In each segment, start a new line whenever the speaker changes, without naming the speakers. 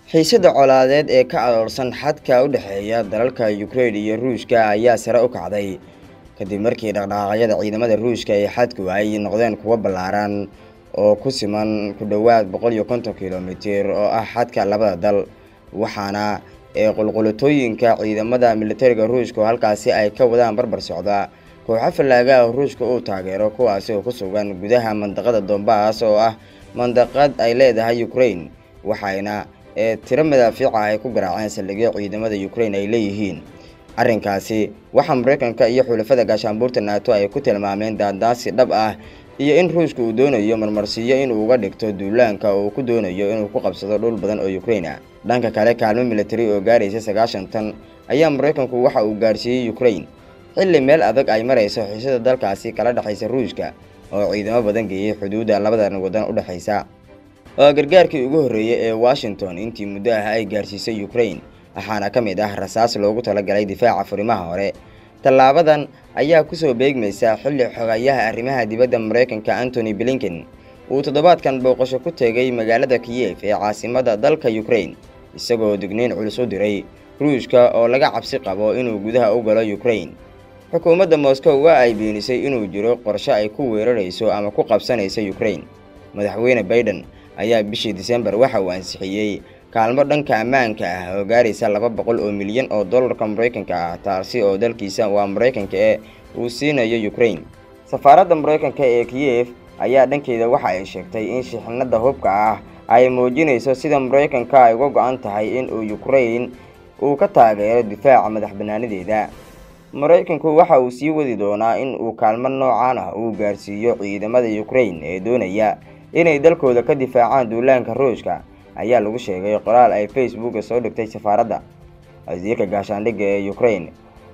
xiisada colaadeed ee ka aroorsan xadka u dhexeeya dalalka Ukraine iyo Ruushka ayaa sare u kacday kadib markii dhaqdhaqaaqyada ciidamada Ruushka ee xadku ay noqdeen kuwo ballaaran oo ku siman ku dhowaad boqol iyo konton kiilomitir oo ah xadka labada dal waxaana ee qulqulatooyinka ciidamada militariga Ruushka oo halkaasi ay ka wadaan barbar socda kooxo fallaaga ah Ruushka uu taageero kuwaasi oo ku sugan gudaha mandaqada Donbass oo ah mandaqad ay leedahay Ukraine waxayna ee tiro madaafiica ay ku garaaceen saldhigyo ciidamada Ukraine ay leeyihiin arrinkaasi waxaa Mareykanka iyo xulafada gaashaanbuurta NATO ay ku tilmaameen daandaansi dhab ah iyo in Ruushka uu doonayo marmarsiyo in uu uga dhigto duulaanka oo uu ku doonayo inuu ku qabsado dhul badan oo Ukraine ah dhanka kale kaalmo military oo gaaraysa sagaashan tan ayaa Mareykanku waxa uu gaarsiiyey Ukraine xilli meel adag ay marayso xiisada dalkaasi kala dhexaysa Ruushka oo ciidamo badan geeyay xuduudda labadan wadan u dhexaysa waa gargaarkii ugu horreeyay ee Washington intii muddo ah ay gaarsiisay Ukraine waxaana ka mid ah rasaas loogu talagalay difaaca furimaha hore tallaabadan ayaa kusoo beegmaysa xilli xogayaha arrimaha dibadda Mareykanka Anthony Blinken uu toddobaadkan booqasho ku tegay magaalada Kiev ee caasimadda dalka Ukraine isagoo digniin culus u diray Ruushka oo laga cabsi qabo inuu gudaha u galo Ukraine xukuumadda Moscow waa ay beenisay inuu jiro qorshe ay ku weerarayso ama ku qabsanayso Ukraine madaxweyne Biden ayaa bishii December waxa uu ansixiyey kaalmo dhanka ammaanka ah oo gaaraysa laba boqol oo milyan oo dollarka Mareykanka ah taasi oo dalkiisa waa Mareykanka ee uu siinayo Ukraine safaaradda Mareykanka ee Kiev ayaa dhankeeda waxa ay sheegtay in shixnada hubka ah ay muujinayso sida Mareykanka ay uga go'an tahay in uu Ukraine uu ka taageero difaaca madaxbannaanideeda Mareykanku waxa uu sii wadi doonaa in uu kaalmo noocan ah uu gaarsiiyo ciidamada Ukraine ee doonaya inay dalkooda ka difaacaan duulaanka Ruushka ayaa lagu sheegay qoraal ay Facebook soo dhigtay safaaradda wasiirka gaashaandhigga ee Ukraine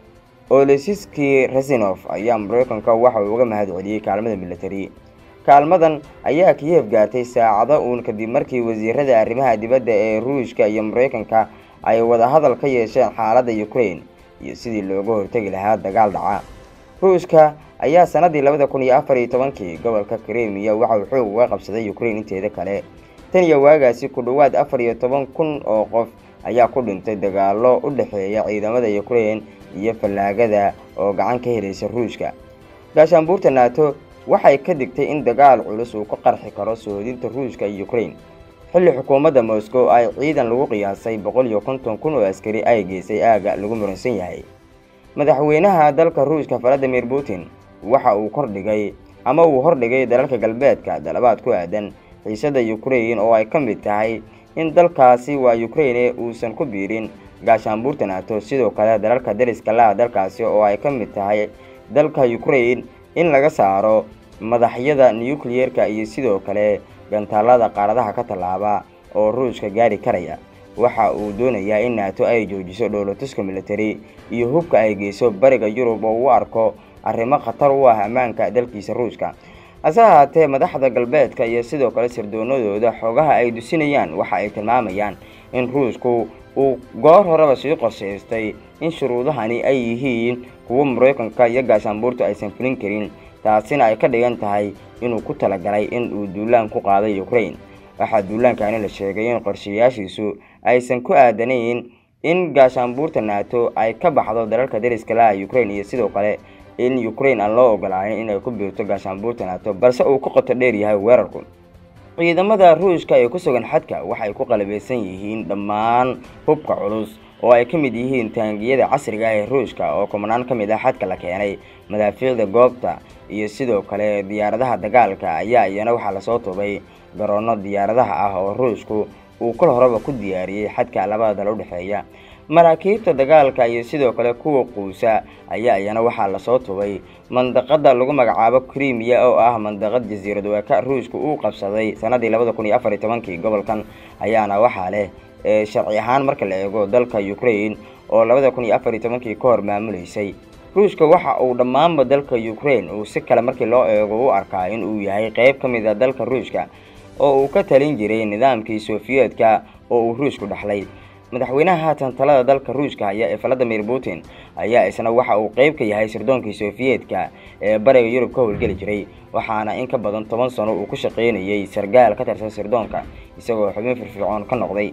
Oleksiy Reznikov ayaa Mareykanka waxa uu uga mahadceliyey kaalmada military kaalmadan ayaa Kiev gaartay saacado uun kadib markii wasiirada arrimaha dibadda ee Ruushka iyo Mareykanka ay wada hadal ka yeesheen xaaladda Ukraine iyo sidii looga hortagi lahaa dagaal dhaca Ruushka ayaa sanadii labada kun iyo afar iyo tobankii gobolka Crimea waxa uu xoog uga qabsaday Ukraine inteeda kale tan iyo waagaasi ku dhowaad afar iyo toban kun oo qof ayaa ku dhintay dagaallo u dhexeeya ciidamada Ukraine iyo fallaagada oo gacan ka helaysa Ruushka gaashaanbuurta NATO waxay ka digtay in dagaal culus uu ka qarxi karo soodinta Ruushka iyo Ukraine xilli xukuumadda Moscow ay ciidan lagu qiyaasay boqol iyo konton kun oo askari ay geysay aaga lagu muransan yahay madaxweynaha dalka Ruushka Vladimir Putin waxa uu kordhigay ama uu hordhigay dalalka galbeedka dalabaad ku aadan xiisada Ukraine oo ay ka mid tahay in dalkaasi waa Ukraine uusan ku biirin gaashaanbuurta NATO sidoo kale dalalka dariska la dalkaasi oo ay ka mid tahay dalka Ukraine in laga saaro madaxyada nuclear-ka iyo sidoo kale gantaalada qaaradaha ka tallaaba oo Ruushka gaari karaya waxa uu doonayaa in NATO ay joojiso dhoolatuska military iyo hubka ay geyso bariga Yurub oo uu arko arrimo khatar u ah ammaanka dalkiisa Ruushka hase ahaatee madaxda galbeedka iyo sidoo kale sirdoonadooda xogaha ay dusinayaan waxa ay tilmaamayaan in Ruushku uu goor horeba sii qorshaystay in shuruudahani ay yihiin kuwo Mareykanka iyo gaashaanbuurtu aysan fulin karin taasina ay ka dhigan tahay inuu ku talagalay in uu duulaan ku qaaday Ukraine waxaa duulaankani la sheegay in qorshayaashiisu aysan ku aadanayn in gaashaanbuurta NATO ay ka baxdo dalalka dariska la Ukraine iyo sidoo kale in Ukraine aan loo ogolaanin inay ku biirto gaashaanbuurta NATO balse uu ku qoto dheer yahay weerarku ciidamada Ruushka ee ku sugan xadka waxay ku qalabeysan yihiin dhammaan hubka culus oo ay ka mid yihiin taangiyada casriga ah ee Ruushka oo kumanaan ka mid ah xadka la keenay madaafiicda goobta iyo sidoo kale diyaaradaha dagaalka ayaa iyana waxaa lasoo tubay garoono diyaaradaha ah oo Ruushku uu kol horeba ku diyaariyey xadka labada dal u dhexeeya maraakiibta dagaalka iyo sidoo kale kuwa quusa ayaa iyana waxaa lasoo tubay mandaqada lagu magacaabo Crimea oo ah mandaqad jasiirad weeka Ruushku uu qabsaday sanadii labada kun iyo afar iyo tobankii gobolkan ayaana waxaa leh ee sharci ahaan marka la eego dalka Ukraine oo labada kun iyo afar iyo tobankii ka hor maamuleysay Ruushka waxa uu dhammaanba dalka Ukraine uu si kale markii loo eego u arkaa in uu yahay qayb ka mid ah dalka Ruushka oo uu ka talin jiray nidaamkii Sofiyeedka oo uu Ruushku dhaxlay madaxweynaha haatan talada dalka Ruushka haya ee Vladimir Putin ayaa isna waxa uu qayb ka yahay sirdoonkii Sofiyeedka ee bariga Yurub ka howlgeli jiray waxaana in ka badan toban sano uu ku shaqaynayay sargaal ka tirsan sirdoonka isagoo xubin firfircoon ka noqday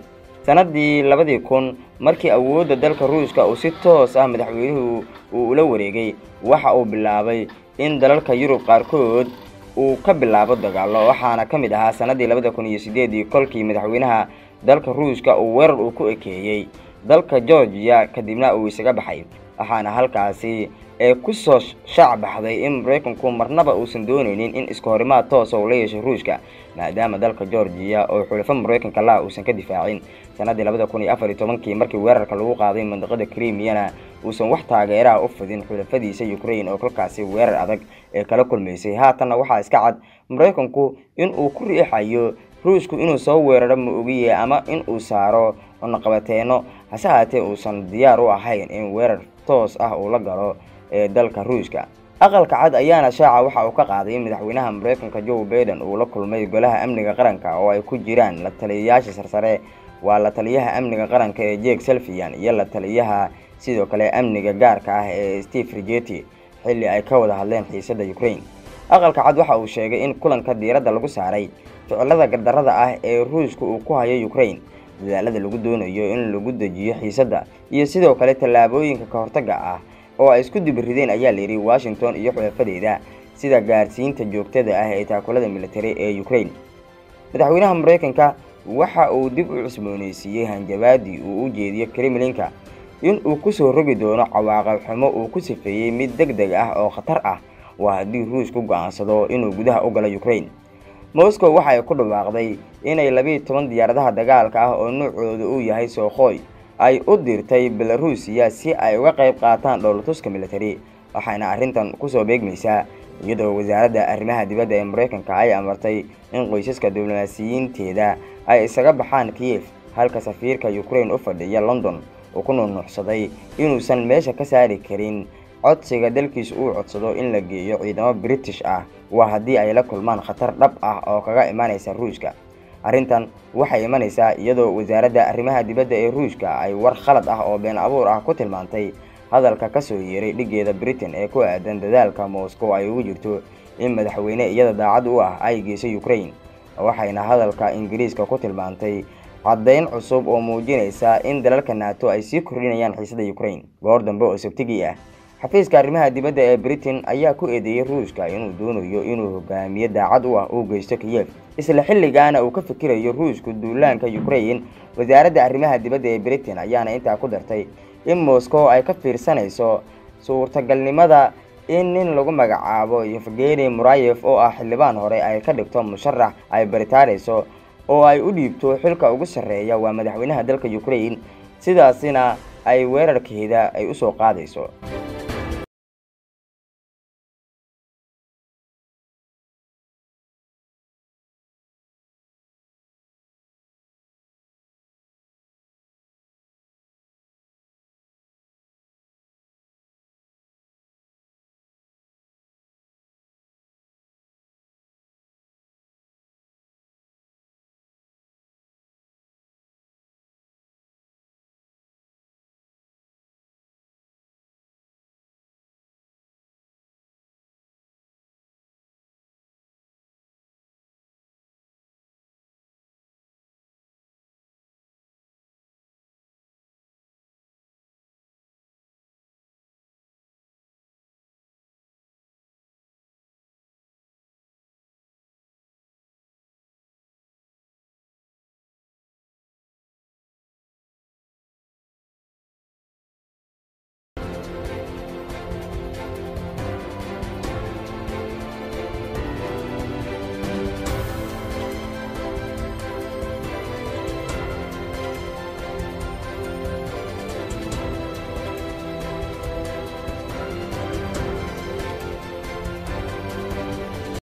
sanadii labadii kun markii awoodda dalka ruushka uu si toos ah madaxweynuhu uu ula wareegay waxa uu bilaabay in dalalka yurub qaarkood uu ka bilaabo dagaalo waxaana ka mid ahaa sanadii labada kun iyo sideedii kolkii madaxweynaha dalka ruushka uu weerar uu ku ekeeyey dalka georgiya kadibna uu isaga baxay waxaana halkaasi ee kusoo shaac baxday in maraykanku marnaba uusan dooneynin in iska horimaad toosa uu la yeesho ruushka maadaama dalka georgiya oo xulafo maraykanka laha uusan ka difaacin sanadii labada kun iyo afar iyo tobankii markii weerarka lagu qaaday mandiqada crimiyana uusan wax taageeraha u fidin xulafadiisa ukraine oo kolkaasi weerar adag ee kala kulmaysay haatanna waxaa iska cad maraykanku in uu ku riixayo ruushku inuu soo weeraro ma ogiye ama in uu saaro cunaqabateeno hase haatee uusan diyaar u ahayn in weerar toos ah uu la galo ee dalka ruushka aqalka cad ayaana shaaca waxa uu ka qaaday in madaxweynaha maraykanka joe baiden uu la kulmay golaha amniga qaranka oo ay ku jiraan la taliyayaasha sarsare waa la taliyaha amniga qaranka ee jek selfian iyo la taliyaha sidoo kale amniga gaarka ah ee steve rigeti xilli ay ka wada hadleen xiisada ukraine aqalka cad waxa uu sheegay in kulanka diiradda lagu saaray ficilada gardarada ah ee ruushka uu ku hayo ukraine dadaalada lagu doonayo in lagu dejiyo xiisadda iyo sidoo kale tallaabooyinka ka hortaga ah oo ay isku dibirideen ayaa layidhi washington iyo xulafadeeda sida gaarsiinta joogtada ah ee taakulada militari ee ukraine madaxweynaha maraykanka waxa uu dib u cusbooneysiiyey hanjabaadii uu u jeediyo kremlinka in uu kusoo rogi doono cawaaqab xumo uu ku sifeeyey mid deg deg ah oo khatar ah waa haddii ruushku go-aansado inuu gudaha u galo ukraine moscow waxa ay ku dhawaaqday inay labiiyi toban diyaaradaha dagaalka ah oo nuucooda uu yahay sookhoy ay u dirtay belarusiya si ay uga qayb qaataan dhowlatuska militari waxayna arrintan kusoo beegmaysaa iyadoo wasaaradda arrimaha dibadda ee maraykanka ay amartay in qoysaska diblomaasiyiinteeda ay isaga baxaan kiyef halka safiirka ukraine u fadhiya london uu ku nuunuucsaday inuusan meesha ka saari karin codsiga dalkiisa uu codsado in la geeyo ciidamo british ah waa haddii ay la kulmaan khatar dhab ah oo kaga imanaysa ruushka arrintan waxay imanaysaa iyadoo wasaaradda arrimaha dibadda ee ruushka ay war khalad ah oo been abuur ah ku tilmaantay hadalka ka soo yeeray dhigeeda britain ee ku aadan dadaalka moscow ay ugu jirto in madaxweyne iyada daacad u ah ay geyso ukraine waxayna hadalka ingiriiska ku tilmaantay caddayn cusub oo muujinaysa in dalalka nato ay sii kordhinayaan xiisada ukraine goor dambe oo sabtigii ah xafiiska arrimaha dibadda ee britain ayaa ku eedeeyey ruushka inuu doonayo inuu hogaamiye daacad u ah uu geysto kiyef isla xilligaana uu ka fikirayo ruushku duulaanka ukraine wasaaradda arrimaha dibadda ee britain ayaana intaa ku dartay in moscow ay ka fiirsanayso suurtagalnimada in nin lagu magacaabo yevgeni murayev oo ah xildhibaan hore ay ka dhigto musharax ay baritaarayso oo ay u dhiibto xilka ugu sarreeya waa madaxweynaha dalka ukraine sidaasina ay weerarkeeda ay usoo qaadayso